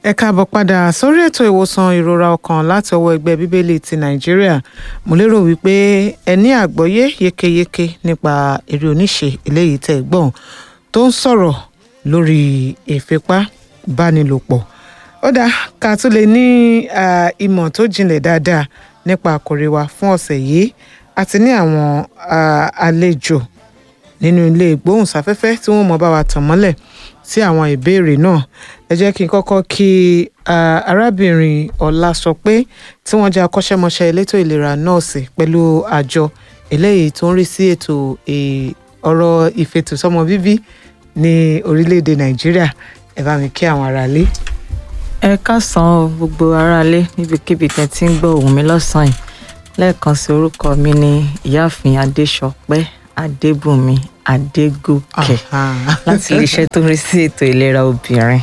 ẹ káàbọ̀ padà sórí ètò ìwòsàn ìrora ọkàn láti ọwọ́ ẹgbẹ́ bíbélì ti nàìjíríà mo lérò wípé ẹ ní àgbọ́yé yékéyéké nípa eré oníṣe eléyìí tẹ́ ẹ gbọ́n tó ń sọ̀rọ̀ lórí ìfipábánilòpọ̀ ó dáa ká tún lè ní ìmọ̀ tó jinlẹ̀ dáadáa nípa àkòrí wa fún ọ̀sẹ̀ yìí àti ní àwọn àlejò nínú ilé ìgbóhùnsáfẹ́fẹ́ tí wọ́n mọ̀ bá wa tàn mọ́lẹ̀ sí àwọn ìbéèrè náà ẹ jẹ́ kí n kọ́kọ́ kí arábìnrin Ọlásọpé tí wọ́n jẹ́ akọ́ṣẹ́mọṣẹ́ elétò ìlera nọ́ọ̀sì pẹ̀lú àjọ eléyìí tó ń rí sí ètò ọ̀rọ̀ ìfètòsọ́mọ bíbí ní orílẹ̀-èdè Nàìjíríà ẹ bá mi kí àwọn aráalé. ẹ káàsán o gbogbo aráalé níbikíbi tẹ́ ti ń gbọ́ ohùn mi lọ́sàn-án yìí lẹ́ẹ̀kan sí orúkọ mi ní ìyáàfin Adéṣọpẹ́ Adébùnmi Adégòkè láti iléeṣẹ́ tó ń rí sí ètò ìlera obìnrin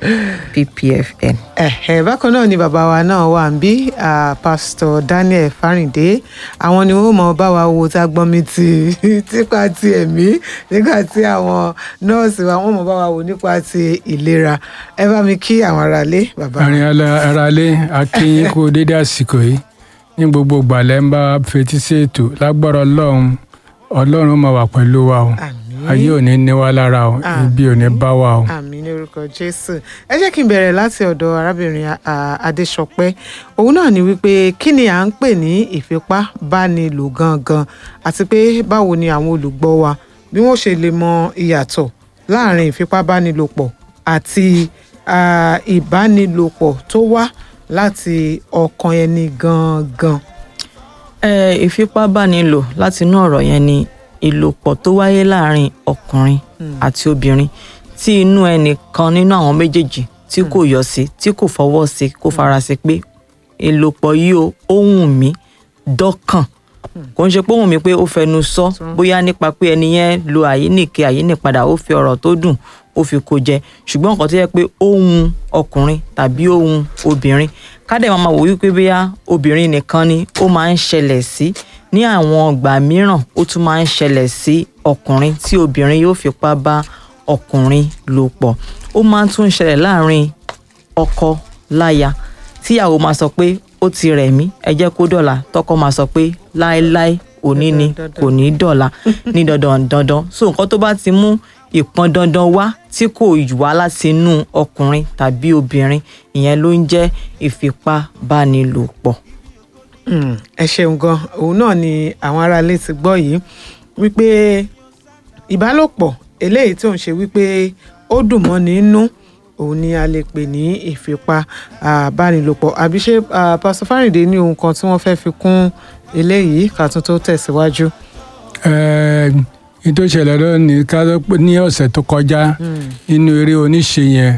PPFN. ẹ̀hẹ̀ bákan náà ni bàbá wa náà wà ń bí pásítọ̀ Daniel Fáríndé àwọn ni wọ́n mọ̀ bá wa wo tá a gbọ́n mi ti nípa ti ẹ̀mí nígbà tí àwọn nọ́ọ̀sì wa wọ́n mọ̀ bá wa wo nípa ti ìlera ẹ bá mi kí àwọn aráalé bàbá. àrìn aráalé akínyín kú dédé àsìkò yìí ní gbogbo gbàlẹ́ ń bá fetí sí ètò lágbára ọlọ́run ọlọ́run máa wà pẹ̀lú wa o ayé ò ní ní wá lára o ibi ò ní bá wa o. àmín ní orúkọ jésù ẹ jẹ́ kí n bẹ̀rẹ̀ láti ọ̀dọ̀ arábìnrin adéṣọpẹ́ òun náà ni wípé kí ni à ń pè ní ìfipábánilò gangan àti pé báwo ni àwọn olùgbọ́ wa bí wọ́n ṣe lè mọ ìyàtọ̀ láàrin ìfipábánilòpọ̀ àti ìbánilòpọ̀ tó wá láti ọkàn ẹni gangan. ẹ ìfipábánilò láti inú ọ̀rọ̀ yẹn ni ìlòpọ̀ tó wáyé láàrin ọkùnrin àti obìnrin tí inú ẹnìkan nínú àwọn méjèèjì tí kò yọ sí tí kò fọwọ́ sí kò fara sí pé ìlòpọ̀ yìí ó wù mí dọ́kàn kò ń ṣe pé ó wù mí pé ó fẹnu sọ bóyá nípa pé ẹni yẹn lo àyíníke àyínípadà ó fi ọ̀rọ̀ tó dùn ó fi kó jẹ ṣùgbọ́n nǹkan tó yẹ pé ó wù ọkùnrin tàbí ó wù obìnrin kádẹ́ máa wò wípé bóyá obìnrin nìkan ni ó máa ń ṣẹlẹ̀ sí ní àwọn ọgbà mìíràn ó tún máa ń ṣẹlẹ̀ sí ọkùnrin tí obìnrin yóò fipá bá ọkùnrin lò pọ̀ ó máa ń tún ṣẹlẹ̀ láàrin ọkọ láya tíyàwó máa sọ pé ó ti rẹ̀ mí ẹ jẹ́ kó dọ̀la tọkọ máa sọ pé láéláé òní ni kò ní dọ̀la ní dandan dandan so nǹkan tó bá ti mú ìpọn dandan wá tí kò wá láti inú ọkùnrin tàbí obìnrin ìyẹn ló ń jẹ́ ìfipábánilòpọ̀. ẹ ṣeun gan òun náà ni àwọn aráalé ti gbọ́ yìí wípé ìbálòpọ̀ eléyìí tó ń ṣe wípé ó dùn mọ́ nínú òun ni a lè pè ní ìfipábánilòpọ̀ àbí ṣé pásítọ̀ Fáríndé ní ohun kan tí wọ́n fẹ́ fi kún eléyìí ká tún tó tẹ̀síwájú. ní tó ṣẹlẹ̀ lónìí ká ló pé ní ọ̀sẹ̀ tó kọjá nínú eré oníṣe yẹn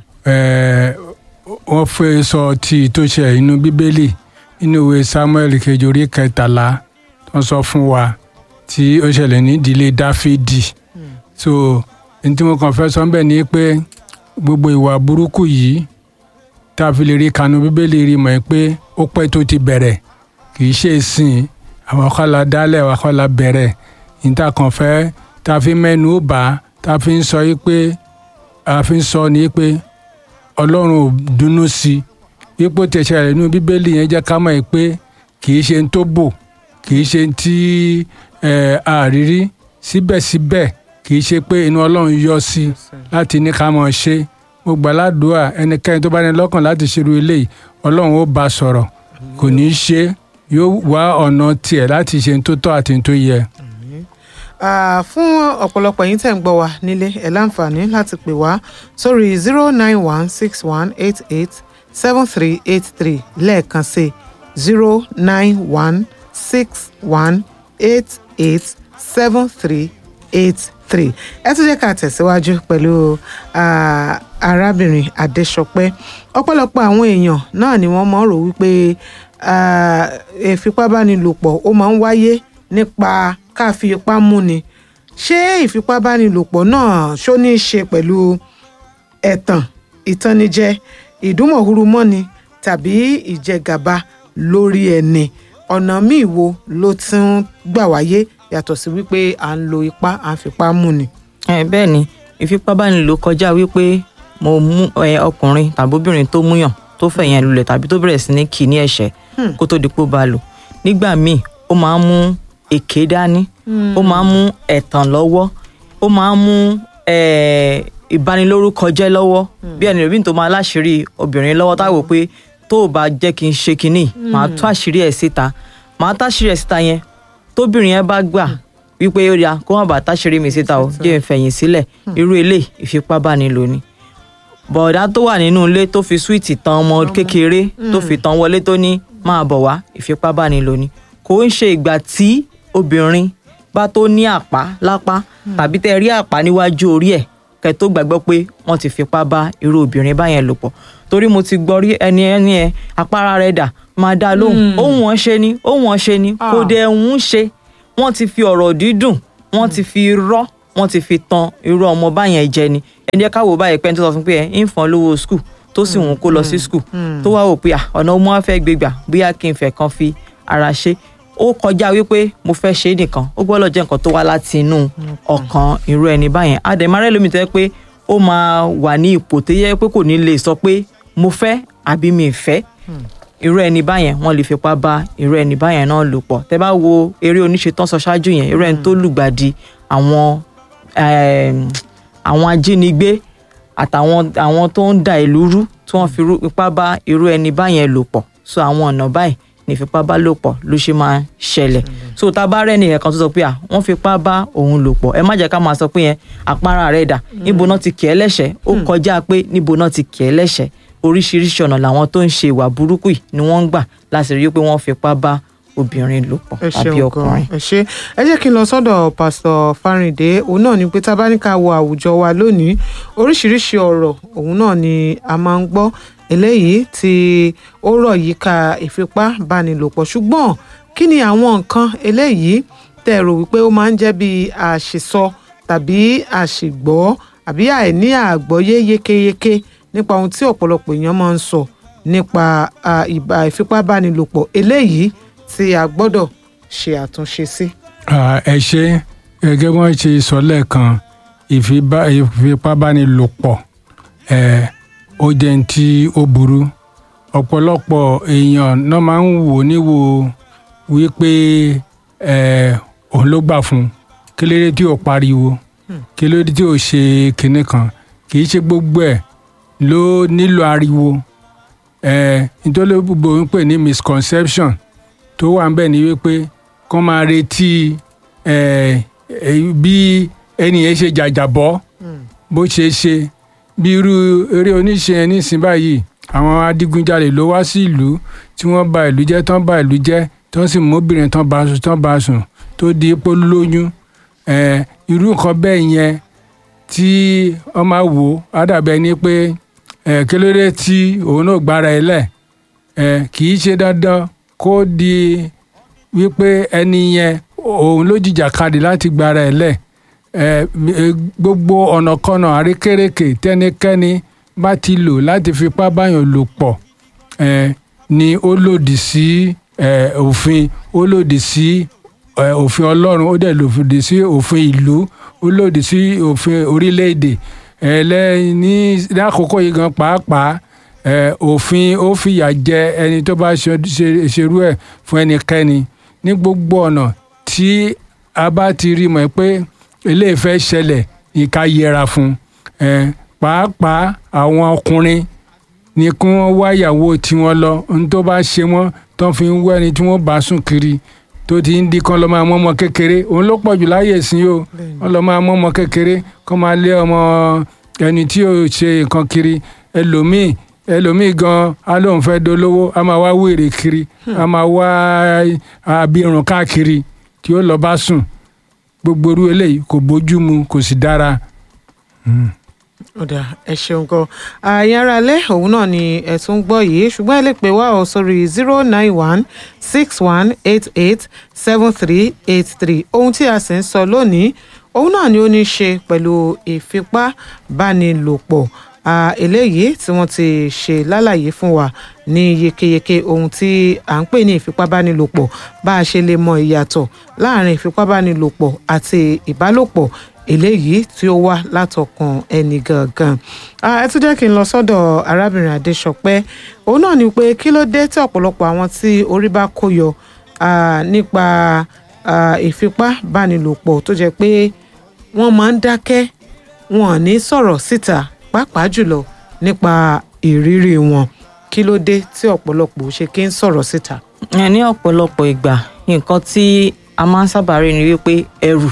wọ́n fẹ́ sọ ti tó ṣẹlẹ̀ inú bíbélì nínú ìwé Samuel kejì orí kẹtàlá wọ́n sọ fún wa tí ó ṣẹlẹ̀ ní ìdílé Dáfídì so ní tí mo kàn fẹ́ sọ ń bẹ̀ ni pé gbogbo ìwà burúkú yìí tá a fi lè rí kanu bíbélì rí mọ̀ pé ó pẹ́ tó ti bẹ̀rẹ̀ kì í ṣe ìsìn àwọn kọ́la dálẹ̀ àwọn kọ́la bẹ̀rẹ̀ níta kan fẹ́ tá a fi mẹ́nu bà tá a fi ń sọ yìí pé a fi ń sọ ní pé ọlọ́run ò dùnnú sí i ipò tẹ̀sẹ̀ rẹ̀ nínú bíbélì yẹn jẹ́ ká mọ̀ pé kì í ṣe ń tó bò kì í ṣe ń tí àrírí síbẹ̀síbẹ̀ kì í ṣe pé inú ọlọ́run yọ sí i láti ní ká mọ̀ ṣe mo gbà ládùúà ẹnikẹ́ni tó bá ní lọ́kàn láti ṣerú eléyìí ọlọ́run ó bá sọ̀rọ̀ kò ní í ṣe yóò wá ọ̀nà tiẹ̀ láti ṣe tó tọ́ àti tó yẹ. fún ọ̀pọ̀lọpọ̀ yín tẹ̀ ń gbọ́ wa nílé ẹ̀ láǹfààní láti pè wá sórí zero nine one six one eight eight seven three eight three lẹ́ẹ̀kan sí zero nine one six one eight eight seven three eight three ẹ tún jẹ́ ká tẹ̀síwájú pẹ̀lú arábìnrin Adéṣọpẹ́ ọ̀pọ̀lọpọ̀ àwọn èèyàn náà ni wọ́n mọ̀ rò wípé ìfipábánilòpọ̀ ó máa ń wáyé nípa ká fi ipá múni ṣé ìfipábánilòpọ̀ náà ṣó ní í ṣe pẹ̀lú ẹ̀tàn ìtànnijẹ ìdúnmọ̀húrúmọ́ni tàbí ìjẹgàba lórí ẹni ọ̀nà míì wo ló ti ń gbà wáyé yàtọ̀ sí wípé à ń lo ipá à ń fipá múni. ẹ bẹ́ẹ̀ ni ìfipábánilò kọjá wípé mo mú ẹ, ọkùnrin tàbí obìnrin tó múyàn tó fẹ̀yìn ẹ̀ lulẹ̀ tàbí tó bẹ̀rẹ̀ sí ní kì í ní ẹ̀ṣẹ̀ kó tó di pé ó bá lò nígbà míì ó máa ń mú èké dání ó máa ń mú ẹ̀tàn lọ́wọ́ ó máa ń mú eh, ìbanilórúkọ jẹ́ lọ́wọ́ bí ẹni òbí tó máa láṣìírí obìnrin lọ́wọ́ táwọn pé tó o bá jẹ́ kí n ṣe kinní màá tú àṣírí ẹ̀ síta màá táṣírí ẹ̀ síta yẹn tóbìnrin yẹn bá gbà wípé ó ya kó má bàa táṣírí mi síta o jẹ́ ìfẹ̀yìn sílẹ̀ irú ilé ìfipábánilò ni bọ̀dá tó wà nínú ilé tó fi súwìtì tan ọmọ kékeré tó fi tan wọlé tó ní máa bọ̀ wá ìfipábánilò ni kò ń ṣe ìgbà tí obìnrin bá tó ní àpá lápá tàbí tẹ́ rí àpá níwájú orí ẹ̀ kẹ́ tó gbàgbọ́ pé wọ́n ti fipá bá irú obìnrin báyẹn lò pọ̀ torí mo ti gbọ́ rí ẹni ẹni ẹ apára rẹ̀ dà máa dá lóhùn ohun wọn ṣe ni ohun wọn ṣe ni kò Ah. dẹ̀ ń ṣe wọ́n ti fi ọ̀rọ̀ dídùn wọ́n ti fi rọ́ wọ́n ti fi tan irú ọmọ báyẹn jẹ ni ẹni ẹ káwọ báyìí pé ẹni tó sọ fún pé ẹ ń fọn lówó skul tó sì wọ́n kó lọ sí skul tó wá wò pé à ọ̀nà ọmọ wa fẹ́ gbégbà bóyá kí n fẹ́ kan fi ara ṣe ó kọjá wípé mo fẹ́ ṣe é nìkan ó gbọ́dọ̀ jẹ́ nǹkan tó wá láti inú ọkàn irú ẹni báyẹn àdèmárẹ́ lómi tó yẹ pé ó máa wà ní ipò tó yẹ pé kò ní lè sọ pé mo fẹ́ àbí mi ì fẹ́ irú ẹni báyẹn wọ́n lè fipá bá irú ẹni báyẹn náà lò pọ̀ tẹ́ bá wo eré oníṣe tán sọ ṣáájú yẹn irú ẹni tó lùgbàdì àwọn em, àwọn ajínigbé àtàwọn àwọn tó ń da ìlú rú tí wọ́n fi rú- ipá bá irú ẹni báyẹn lò pọ̀ so àwọn ọ̀nà báyìí ní ìfipábálòpọ̀ ló ṣe máa ń ṣẹlẹ̀ so tá a bá rẹ́ni ẹ̀kan tó sọ pé à wọ́n fipá bá òun lò pọ̀ ẹ má jẹ́ ká máa sọ pé yẹn àpárá rẹ̀ dà níbo náà ti kì ẹ́ lẹ́sẹ̀ ó kọjá pé níbo náà ti kì ẹ́ lẹ́sẹ̀ oríṣiríṣi ọ̀nà làwọn tó ń ṣe ìwà burúkú yìí ni wọ́n ń gbà láti rí i pé wọ́n fipá bá obìnrin lò pọ̀ ẹ tàbí ṣeun ọkùnrin. gan ẹ ṣe ẹ jẹ́ kí n lọ sọ́dọ̀ pásítọ̀ Fáríndé òun náà ni pé tá a bá ní ká wo àwùjọ wa lónìí oríṣiríṣi ọ̀rọ̀ òun náà ni a máa ń gbọ́ eléyìí tí ó rọ̀ yíká ìfipábánilòpọ̀ ṣùgbọ́n kí ni àwọn nǹkan eléyìí tẹ́ ẹ rò wípé ó máa ń jẹ́ bí àṣìsọ tàbí àṣìgbọ́ àbí àìní àgbọ́yé yékéyéké nípa ohun tí ọ̀pọ̀lọpọ̀ èèyàn máa ń sọ nípa à, ìbá ìfipábánilòpọ̀ eléyìí tí a gbọ́dọ̀ ṣe àtúnṣe sí. Ah, ẹ ṣe gẹ́gẹ́ bí wọ́n ṣe sọ lẹ́ẹ̀kan ìfipá- ìfipábánilòpọ̀ ẹ̀ ó jẹ́ ní tí ó burú ọ̀pọ̀lọpọ̀ èèyàn náà máa ń wò níwò wípé ẹ̀ òun ló gbà fún un kí ló dé tí ò pariwo kí ló dé tí ò ṣe kinní kan kì í ṣe gbogbo ẹ̀ ló nílò ariwo ẹ̀ nítorí gbogbo ń pè ní misconception tó wà ń bẹ̀ ni wípé kọ́ máa retí ẹ̀, ẹ̀, bí ẹni yẹn ṣe jàjàbọ́ bó ṣe ṣe bí irú eré oníṣe yẹn nísìnyí báyìí àwọn adigunjalè ló wá sí ìlú tí wọ́n bà ìlú jẹ́ tán bà ìlú jẹ́ tán sì móbìnrin tán bá sùn tán bá sùn tó di pé ó lóyún ẹ̀, irú nǹkan bẹ́ẹ̀ yẹn tí wọ́n máa wò á dàbẹ̀ ni pé ẹ̀, kí ló dé tí òun náà gbára ẹ lẹ̀ ẹ̀, kì í ṣe dandan kó di wípé ẹni yẹn òun ló jìjàkadì láti gbára ẹ lẹ̀ ẹ ẹ, gbogbo ọ̀nàkọ́nà àrékérekè tẹ́nikẹ́ni bá ti lò láti fipá báyàn lò pọ̀ ẹ ni ó lòdì sí ẹ òfin ó lòdì sí ẹ òfin ọlọ́run ó dẹ̀ lòdì sí òfin ìlú ó lòdì sí òfin orílẹ̀-èdè ẹ lẹ́yìn ní lákòókò yìí gan pàápàá ẹ òfin ó fìyà jẹ ẹni tó bá ṣe ṣe- ṣerú ẹ̀ fún ẹnikẹ́ni ní gbogbo ọ̀nà tí a bá ti rí mọ̀ pé eléyìí fẹ́ ṣẹlẹ̀ ìka yẹra fún ẹ pàápàá àwọn ọkùnrin ni kí wọ́n wá ìyàwó tiwọn lọ ohun tó bá ṣe wọ́n tó fi ń wẹ́ni tí wọ́n bá sùn kiri tó ti ń di kan lọ́ máa mọ́ ọmọ kékeré òun ló pọ̀ jù láyè sí o wọ́n lọ́ máa mọ́ ọmọ kékeré kó máa lé ọmọ ẹni tí ò ṣe nǹkan kiri ẹlòmíì ẹlòmíì gan á lóun fẹ́ dolówó á máa wá wèrè kiri á máa wá abirùn káàkiri tí ó lọ bá sùn gbogbo irú eléyìí kò bójú mu kò sì dára. ọ̀dà ẹ ṣeun gan ààyè ara lẹ́ òun náà ni ẹ tún ń gbọ́ yìí ṣùgbọ́n ẹ lè pè wá ọ sórí zero nine one six one eight eight seven three eight three ohun tí a sì ń sọ lónìí òun náà ni ó ní í ṣe pẹ̀lú ìfipábánilòpọ̀ Ah, eléyìí tí wọ́n ti ṣe lálàyé fún wa ní yékéyéké ohun tí à ń pè ní ìfipábánilòpọ̀ bá a ṣe lè mọ ìyàtọ̀ láàrin ìfipábánilòpọ̀ àti ìbálòpọ̀ eléyìí tí ó wá látọkàn ẹni gangan Ah, ẹ tún jẹ́ kí n lọ sọ́dọ̀ arábìnrin adéṣọpẹ́ òun náà ni pé kí ló dé tí ọ̀pọ̀lọpọ̀ àwọn tí orí bá kó yọ ah, nípa ah, ìfipábánilòpọ̀ tó jẹ́ pé wọ́n máa ń dákẹ́ wọn ò ní sọ̀rọ̀ síta pàápàá jùlọ nípa ìrírí wọn kí ló dé tí ọ̀pọ̀lọpọ̀ ò ṣe kí ń sọ̀rọ̀ síta. ẹ ní ọ̀pọ̀lọpọ̀ ìgbà nǹkan tí a máa ń sábà rí ni wípé ẹrù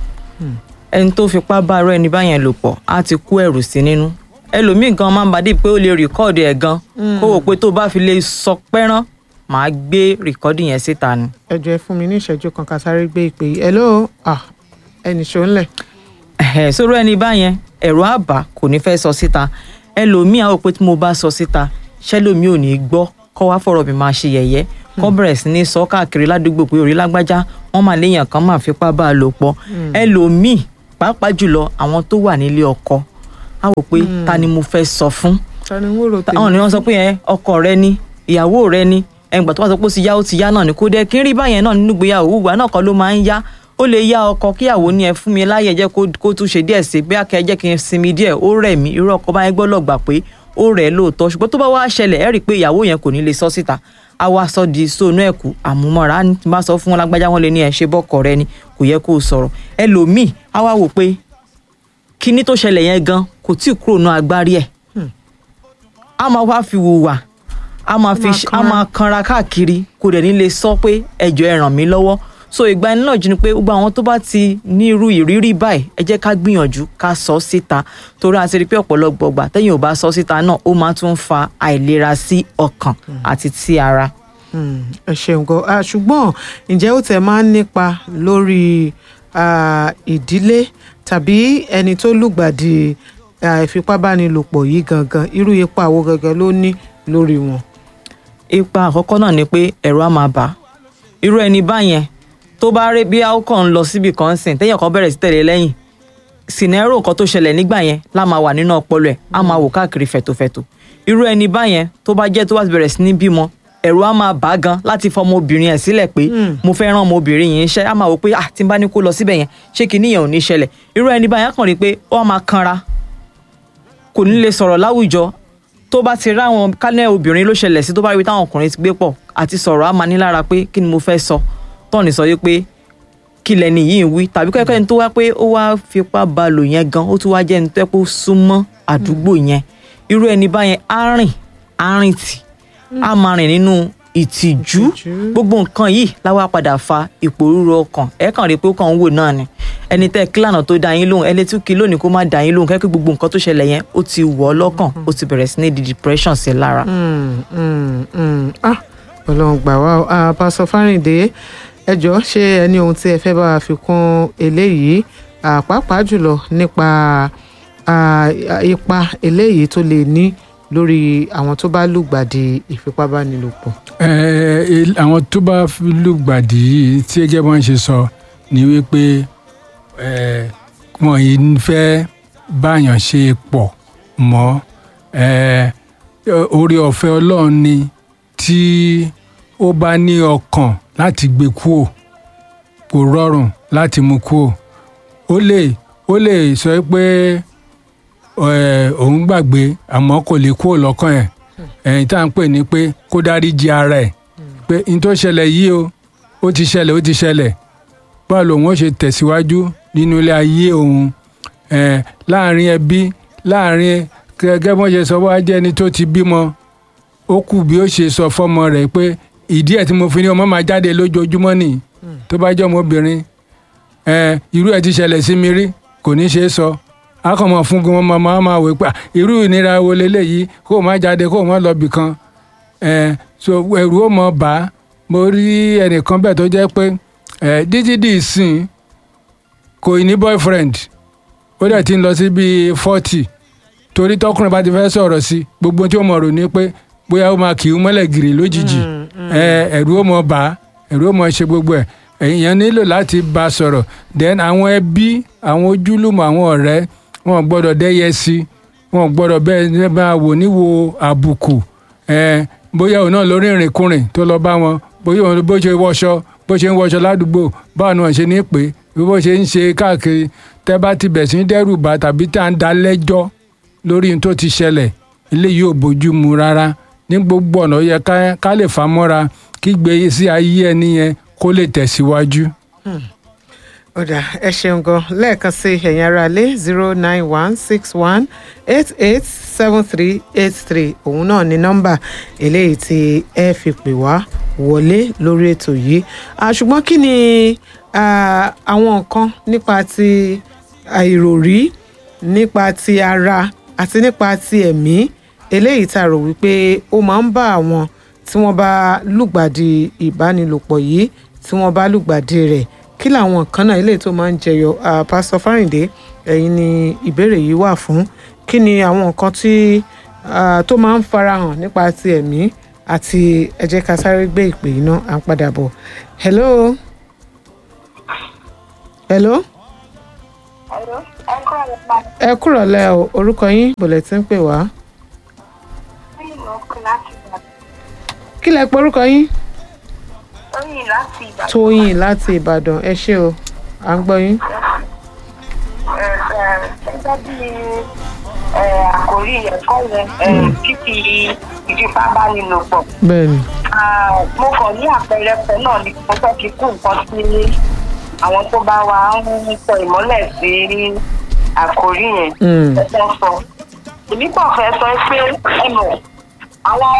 ẹni tó fipá bá arọ ẹni báyẹn lò pọ̀ á ti kó ẹrù sí nínú ẹlòmíì gan máa ń bàdí pé ó lè rìkọ́ọ̀dù ẹ̀ gan kó wò pé tó bá fi lè sọ pẹ́rán màá gbé rìkọ́ọ̀dù yẹn síta ni. ẹ jọ̀ọ́ ẹ fún mi ní ìṣẹ́jú kan ká sáré gbé ìpè yìí hello ah, ẹnì ṣó ńlẹ̀. ẹ̀hẹ̀ sórí ẹni báyẹn ẹ̀rọ àbá kò ní fẹ́ sọ síta ẹlòmíì àwọn pé tí mo bá sọ síta ṣẹlòmíì ò ní gbọ́ kọ́ wá fọ̀rọ̀ mi máa ṣe yẹ̀yẹ́ kọ́ bẹ̀rẹ̀ sí ní sọ káàkiri ládùúgbò pé orí lágbájá wọ́n máa léèyàn kan máa fipá bá a lò pọ̀ ẹlòmíì pàápàá jùlọ àwọn tó wà nílé ọkọ á wò pé ta ni mo fẹ́ sọ fún tani ń wòrò tèmi. àwọn ni wọ́n sọ pé ẹ ọkọ rẹ ni ìyàwó rẹ ni ẹgbà tó bá sọ pé ó ti yá ó ti yá náà ni kó dẹ kí n rí báyẹn náà nínú ìgbéyàwó wùwà náà kan ló máa ń yá ó lè yá ọkọ kíyàwó ní ẹ fún mi láyè jẹ́ kó kó tún ṣe díẹ̀ sí bí akẹ́ jẹ́ kí n sinmi díẹ̀ ó rẹ̀ mí irú ọkọ báyẹn gbọ́dọ̀ gbà pé ó rẹ̀ ẹ́ lóòótọ́ ṣùgbọ́n tó bá wá ṣẹlẹ̀ ẹ rí i pé ìyàwó yẹn kò ní lè sọ síta á wá sọ di sóònù ẹ̀kú àmúmọ́ra á ní tí n bá sọ fún wọn lágbájá wọn lè ní ẹ ṣe bọ́kọ rẹ ni kò yẹ kó o sọ̀rọ̀ ẹlòmíì á wá wò pé kíní tó ṣẹlẹ̀ yẹn gan kò tí ì kúrò náà agbárí ẹ̀ a máa wá fi hùwà a máa fi máa a máa kanra káàkiri kò dẹ̀ ní lè sọ pé ẹjọ́ ẹ ràn mí lọ́wọ́ so ìgbà ẹni náà jí ni pé gbogbo àwọn tó bá ti ní irú ìrírí báyìí ẹ jẹ́ ká gbìyànjú ká sọ síta torí a ti rí pé ọ̀pọ̀lọpọ̀ gbà tẹ́yìn ò bá sọ síta náà ó máa tún fa àìlera sí ọkàn àti sí ara. Hmm, ẹ ṣeun gan Ah, ṣùgbọ́n ǹjẹ́ ó tẹ̀ máa ń nípa lórí ah, ìdílé tàbí ẹni tó lùgbàdì ah, ìfipábánilòpọ̀ yìí gangan irú ipa wo gangan ló ní lórí wọn. ipa àkọ́kọ́ náà ni pé ẹ̀rù á máa bà á irú ẹni báyẹn tó bá rí bí àwòkọ́ ń lọ síbi kan sìn téèyàn kan bẹ̀rẹ̀ sí tẹ̀lé lẹ́yìn sinero nǹkan tó ṣẹlẹ̀ nígbà yẹn lá máa wà nínú ọpọlọ ẹ̀ á máa wò káàkiri fẹ̀tòfẹ̀tò irú ẹni báyẹn tó bá jẹ́ tó bá ti bẹ̀rẹ̀ sí ní bímọ ẹ̀rù á máa bà á gan láti fọmọ obìnrin ẹ̀ sílẹ̀ pé mo fẹ́ rán ọmọ obìnrin yìí iṣẹ́ á máa wò pé ah tí n bá ní kó lọ síbẹ̀ yẹn ṣé kinní yẹn ò ní ṣẹlẹ̀ irú ẹni báyẹn á kàn rí i pé ó á máa kanra kò ní lè sọ̀rọ̀ láwùjọ tó bá ti ráwọn kálẹ̀ obìnrin ló ṣẹlẹ̀ sí tó bá rí táwọn ọkùnrin ti gbé pọ̀ àti sọ̀rọ̀ á máa ní lára pé kí ni mo fẹ́ sọ tọ́ọ̀nì sọ yìí pé kí lẹni yìí ń wí tàbí kẹ́kẹ́ ni tó wá pé ó wá fipá ba lò yẹn gan ó tún wá jẹ́ ẹni tó yẹ kó súnmọ́ àdúgbò yẹn irú ẹni báyẹn á rìn á rìn tì á máa rìn nínú ìtìjú Ìtìjú. gbogbo nǹkan yìí láwa padà fa ìpòrúurú ọkàn ẹ kàn rí i pé ó kàn ń wò náà ni ẹni tẹ́ kílànà tó dá yín lóhùn ẹni tí kí lónìí kó má dá yín lóhùn kẹ́kẹ́ gbogbo nǹkan tó ṣẹlẹ̀ yẹn ó ti wọ̀ ọ́ lọ́kàn ó ti bẹ̀rẹ̀ sí ní di depression sí i lára. Hmm, hmm, hmm. Ah, ọlọ́run gbà wá o Ah, pásọ fárìndé ẹ jọ̀ọ́ ṣé ẹ ní ohun tí ẹ fẹ́ bá wa fi kún eléyìí Ah, pàápàá jùlọ nípa ah, ipa eléyìí tó lè ní lórí àwọn tó bá lùgbàdì ìfipábánilòpọ̀. Ẹ, ẹ, àwọn tó bá lùgbàdì yìí tí ẹgẹ bọ́n ṣe sọ ni wípé ẹ, wọn yìí ń fẹ́ báyàn ṣe pọ̀ mọ́ ẹ, orí ọ̀fẹ́ ọlọ́run ni tí ó bá ní ọkàn láti gbé kúò kò rọrùn láti mú kúò ó lè ó lè sọ pé ẹ, òun gbàgbé àmọ́ kò lè kúò lọ́kàn ẹ̀ ẹ̀yìn tá à ń pè ní pé kó dáríji ara ẹ̀ pé n tó ṣẹlẹ̀ yìí o ó ti ṣẹlẹ̀ ó ti ṣẹlẹ̀ báwo lòun ó ṣe tẹ̀síwájú nínú ilé ayé òun ẹ̀ láàrin ẹbí láàrin gẹ́gẹ́ bọ́n ṣe sọ wá jẹ́ ẹni tó ti bímọ ó kù bí ó ṣe sọ fọ́mọ rẹ̀ pé ìdí ẹ̀ tí mo fi ní ọmọ máa jáde lójoojúmọ́ nìyí tó bá jẹ́ ọmọbìnrin ẹ̀ irú ẹ̀ ti ṣẹlẹ̀ sí mi rí kò ní ṣe é sọ akọ̀mọ̀ fún wọn máa máa máa wò pé "Ah, irú ìnira wo leléyìí kó o má jáde kó o má lọ bì kan ẹ̀ so ẹ̀rù ó mọ̀ bá a. mo rí ẹnìkan bẹ́ẹ̀ tó jẹ́ pé ẹ̀ títí di ìsìn kò ní boyfriend ó dẹ̀ ti ń lọ sí bíi forty torí tọkùnrin bá ti fẹ́ sọ̀rọ̀ sí gbogbo tí ó mọ̀ rò ní pé bóyá ó máa kì í mọ́lẹ̀ gìrì lójijì ẹ̀ ẹ̀rù ó mọ̀ bá a, ẹ̀rù ó mọ̀ ṣe gbogbo ẹ̀ èèyàn nílò láti bá a sọ̀rọ̀ then àwọn ẹbí àwọn ojúlùmọ̀ àwọn ọ̀rẹ́ wọn ò gbọ́dọ̀ dẹ́yẹ sí wọn ò gbọ́dọ̀ bẹ́ẹ̀ máa wò níwò àbùkù ẹ̀ bóyá òun náà lórí ìrìnkúrìn tó lọ bá wọn bóyá òun bó ṣe wọṣọ bó ṣe ń wọṣọ ládùúgbò báwọn náà ṣe ní pé bí bó ṣe ń ṣe káàkiri tẹ́ bá ti bẹ̀ sí ní dẹ́rù bà tàbí tá à ń dá lẹ́jọ́ lórí ohun tó ti ṣẹlẹ̀ eléyìí ò bójú mu rárá ní gbogbo ọ̀nà ó yẹ ká- ká lè fà mọ́ra kí gbèsè ayé ẹni yẹn kó lè tẹ̀síwájú. ọ̀dà ẹ ṣeun gan lẹ́ẹ̀kan sí ẹ̀yin ará ilé zero nine one six one eight eight seven three eight three òun náà ni nọ́mbà eléyìí tí ẹ fi pè wá wọlé lórí ètò yìí Ah, ṣùgbọ́n kí ni ah, àwọn nǹkan nípa ti àìròrí nípa ti ara àti nípa ti ẹ̀mí eléyìí tá a rò wípé ó máa ń bá àwọn tí wọ́n bá lùgbàdì ìbánilòpọ̀ yìí tí wọ́n bá lùgbàdì rẹ̀ kí làwọn nǹkan náà eléyìí tó máa ń jẹyọ Ah, pásítọ̀ fáríǹdé ẹ̀yin ni ìbéèrè yìí wà fún kí ni àwọn nǹkan tí ah, tó máa ń farahàn nípa ti ẹ̀mí àti ẹ jẹ́ ká sáré gbé ìpè yìí náà à ń padà bọ̀ hello hello Hello, ẹ kọ́ ẹ̀ pa ẹ kúrọ̀lẹ́ o orúkọ yín bọ̀lẹ̀ tí ń pè wá Tóyìn ló pè láti Ìbàdàn. kí lẹ pé orúkọ yín Tóyìn láti Ìbàdàn. tóyìn láti ìbàdàn ẹ ṣé o à ń gbọ́ yín Ẹ, ẹ, Gẹ́gẹ́ bí ẹ, àkòrí ẹ̀kọ́ yẹn, ẹ, fífi ìfipábánilòpọ̀. bẹ́ẹ̀ ni Ah, Mo kàn ní àpẹẹrẹ kan náà ni mo fẹ́ fi kún nǹkan sí àwọn tó bá wa ń sọ ìmọ́lẹ̀ sí àkòrí yẹn. Mm. Ẹ fẹ́ sọ. Èmi kàn fẹ́ sọ pé ẹ mọ̀ àwọn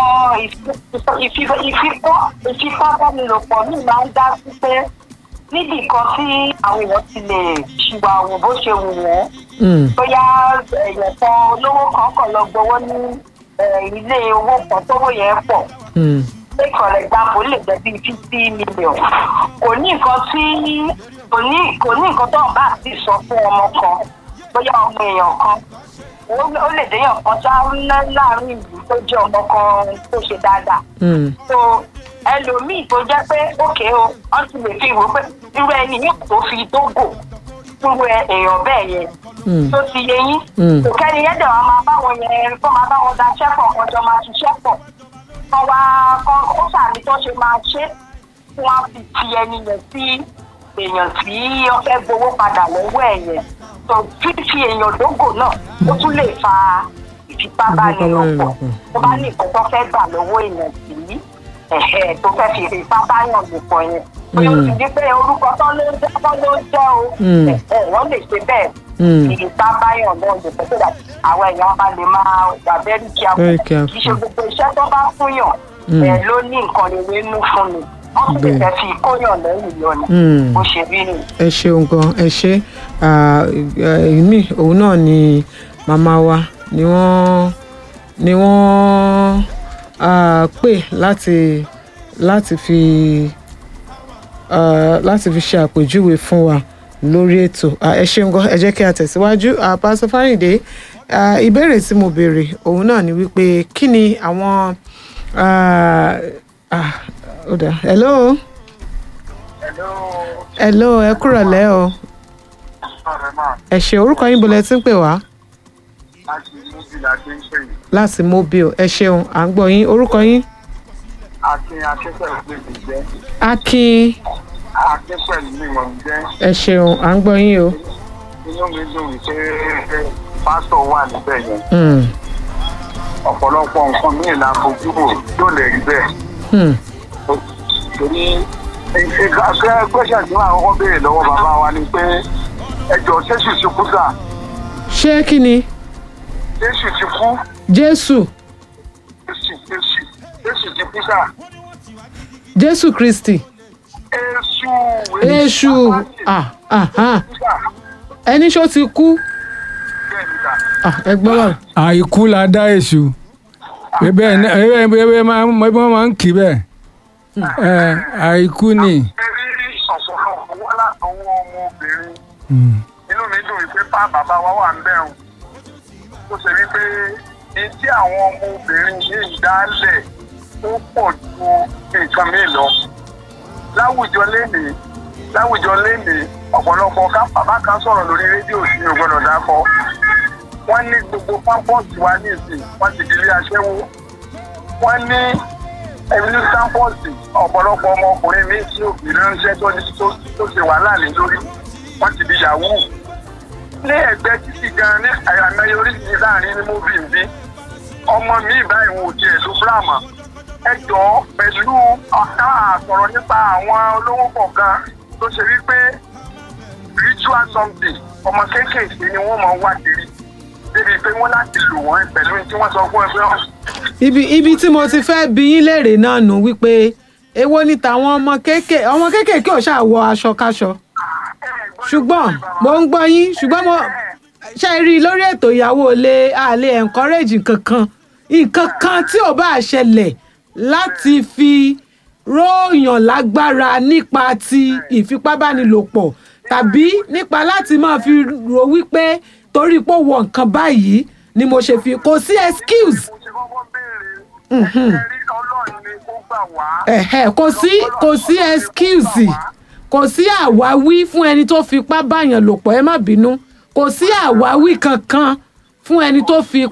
ìfipábánilòpọ̀ mi máa ń dá sí pé níbì kan tí àwọn èèyàn ti lè ṣìwà wò bó ṣe wù wọ́n Mm. bóyá èèyàn kan olówó kan kàn lọ gbowó ní eh, ilé owó kan tówó yẹn pọ̀ Mm. pé ìkọ̀lẹ̀ gbàgbó lè jẹ́ bíi fifty million kò ní nǹkan tí kò ní kò ní nǹkan tó ń bá ti sọ fún ọmọ kan bóyá ọmọ èèyàn kan ó ó lè déyàn kan já ńlá láàrin ìlú tó jẹ́ ọmọ kan tó ṣe dáadáa Mm. so ẹlòmíì tó jẹ́ pé òkè o wọ́n ti lè fi wò pé irú ẹni yẹn tó fi dógò irú ẹ- èèyàn bẹ́ẹ̀ yẹn Mm. tó ti yẹ yín Mm. kò kẹ́ni yẹn dẹ̀ wọ́n máa báwọn yẹn kó máa báwọn daṣẹ́ pọ̀ kọjọ máa ṣiṣẹ́ pọ̀ kọ́ wá kọ́ ó sàmì tó ṣe máa ṣe kí wọ́n fi ti ẹni yẹn sí èèyàn tí wọ́n fẹ́ gbowó padà lọ́wọ́ ẹ̀ yẹn tó fífi èèyàn dógò náà ó tún lè fa ìfipábánilòpọ̀ tó bá ní nǹkan tó fẹ́ gbà lọ́wọ́ èèyàn sí ẹ̀hẹ́ tó fẹ́ fi ìfipábánilòpọ̀ yẹn bóyá ó ti di pé orúkọ tó ló ń jẹ́ tó ló ń jẹ́ o Mm. ẹ̀hẹ́ wọ́n lè ṣe bẹ́ẹ̀ Mm. ìfipábáyàn náà lè fẹ́ sódà àwọn èèyàn bá lè máa wà very careful Very careful. kì í ṣe gbogbo iṣẹ́ tó bá fúnyàn Mm. ẹ̀ ló ní nǹkan rere nú fún mi wọ́n sì lè Bẹ́ẹ̀. fẹ́ fi kóyàn lẹ́yìn lọ ni Mm. bó ṣe rí ni. ẹ ṣeun gan ẹ ṣe ìmí òun náà ni màmá wa ni wọ́n ni wọ́n ah, pè láti láti fi ah, láti fi ṣe àpèjúwe fún wa lórí ètò Ah, ẹ ṣeun gan ẹ jẹ́ kí a tẹ̀síwájú Ah, pásítọ̀ fáyìndé ah, ìbéèrè tí mo béèrè òun náà ni wípé kí ni àwọn ah, ah, ó dà hello hello ẹ kúrọ̀lẹ́ o ẹ ṣe orúkọ yín bolẹ̀ tí ń pè wá láti mobile ẹ ṣeun à ń gbọ́ yín orúkọ yín Akin akẹ́kọ̀ọ́ ìpè mi jẹ́. akin Akẹ́kọ̀ọ́ mi wọ̀n jẹ́. ẹ ṣeun à ń gbọ́ yín o Inú mi dùn wípé pásítọ̀ wà níbẹ̀ yẹn. Hmm, Ọ̀pọ̀lọpọ̀ nǹkan míì la fojú wò yóò lè rí bẹ́ẹ̀. hmm, Torí ìgbà gbẹ́sẹ̀ tí wọ́n àkọ́kọ́ béèrè lọ́wọ́ bàbá wa ni pé ẹjọ́ Jésù ti kú sà. ṣé kí ni Jésù ti kú. jésù Jésù Jésù Jésù ti kú sà. jésù kristi Èṣù èṣù ah, ah, ah. ẹni ṣó ti kú Bẹ́ẹ̀ ni sà. Ah, ẹ gbọ́ wà àìkú la dá èṣù bẹ́ẹ̀ ni ẹ bẹ́ẹ̀ máa ń wọ́n máa ń kí bẹ́ẹ̀ ẹ àìkú ni. Ẹ rí ọ̀pọ̀lọpọ̀ wá látọwọ́ ọmọbìnrin. Mm. inú mi dùn wípé pa bàbá wa wà ń bẹ̀rù tó ṣe wípé ní tí àwọn ọmọbìnrin yìí dálẹ̀ ó pọ̀ ju nǹkan mi lọ láwùjọ lénìí láwùjọ lénìí ọ̀pọ̀lọpọ̀ ká bàbá kan sọ̀rọ̀ lórí rédíò sí mi ò gbọ́dọ̀ dákọ̀ wọ́n ní gbogbo pápọ́ọ̀tì wa ní ìsìn wọ́n ti di ilé aṣẹ́wó wọ́n ní ẹ̀mí sáńpọ̀tì ọ̀pọ̀lọpọ̀ ọmọkùnrin mi tí òbí ránṣẹ́ tó ní tó tó ṣe wàhálà lé lórí wọ́n ti di yahoo ní ẹgbẹ́ títì gan ní àyàmẹ́yẹ oríṣiríṣi láàrin ní móbì ń bí ọmọ mi báyìí wọn ò tiẹ̀ ló bíráàmà ẹ jọ pẹ̀lú ọ̀ká àsọ̀rọ̀ nípa àwọn olówó kọ̀ọ̀kan tó ṣe wípé ritual something ọmọ kéékèèké ni wọ́n máa ń wá kiri débi pé wọ́n láti lò wọ́n pẹ̀lú tí wọ́n sọ fún ẹ pé wọ́n ibi ibi tí mo ti fẹ́ bi yín léèrè náà nù wípé èwo ni tàwọn ọmọ kéékèèké ọmọ kéékèèké ò ṣáà wọ aṣọ káṣọ ṣùgbọ́n mo ń gbọ́ yín ṣùgbọ́n mo ṣe rí i lórí ètò ìyàwó ilé àlè encourage nǹkan nǹkan kan tí ò bá ṣẹlẹ̀ láti fi róòyàn lágbára nípa ti ìfipábánilòpọ̀ tàbí nípa láti máa fi rò wípé torí pé ó wọ nǹkan báyìí ni mo ṣe fi kò sí excuse mo ṣe kọ́kọ́ béèrè ẹ rí ọlọ́run ni kó gbà wá. ẹ̀hẹ̀ kò sí kò sí excuse kò sí àwáwí fún ẹni tó fipá báyàn lò pọ̀ ẹ má bínú kò sí àwáwí kankan fún ẹni tó fi